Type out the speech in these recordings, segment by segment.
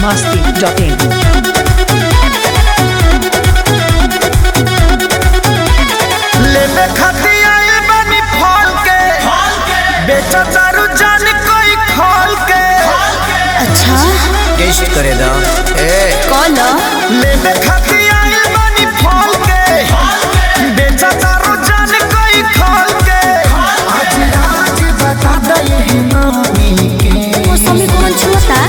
masti.in. लेने खाती आइल बानी फल के बेचा दारू जान कोई खोल के अच्छा टेस्ट करे दा ए कौन लेने खाती आइल बानी फल के बेचा दारू जान कोई खोल के आज राज बता दे ये नामी के मौसमी कौन छूता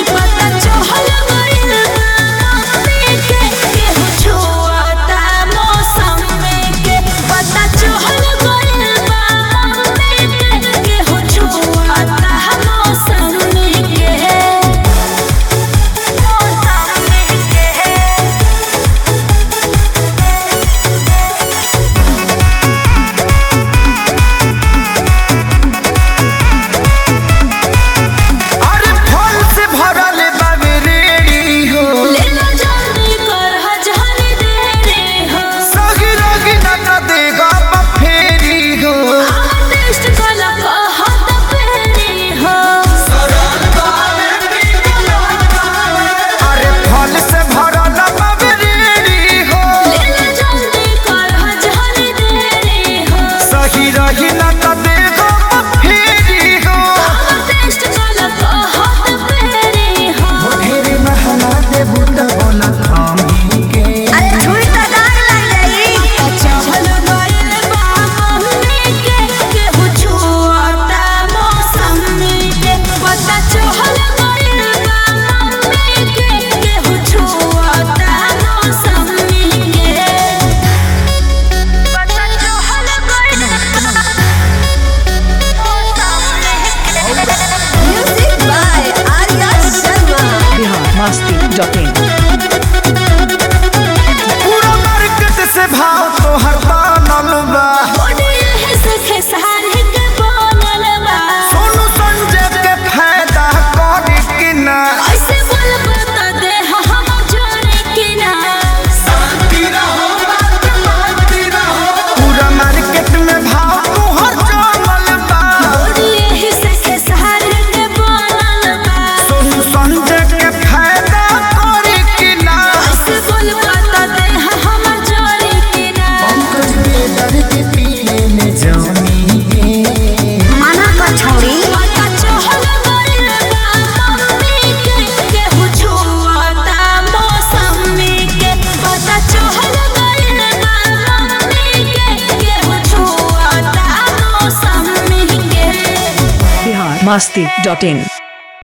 अरे फल से भरल बाबे रेडी हो सगी रगी ना तो देगा बफेरी हो अरे फल से भरल बाबे रेडी हो सही रही ना तो देगा बफेरी हो ढेरे महला दे बुट बोला थामी के अरे छुरी तो दाग लग जाई music by Arya Sharma Bihar masti.in. पूरा मार्केट से भाव तो हर बनल बा सोनू संजय के फायदा करी कि ना पूरा मार्केट में भाव तो हर जमल बा सोनू संजय के फायदा करी कि ना पंकज बेदर के पिए में जानी के मना कर छोड़ी Bihar masti.in.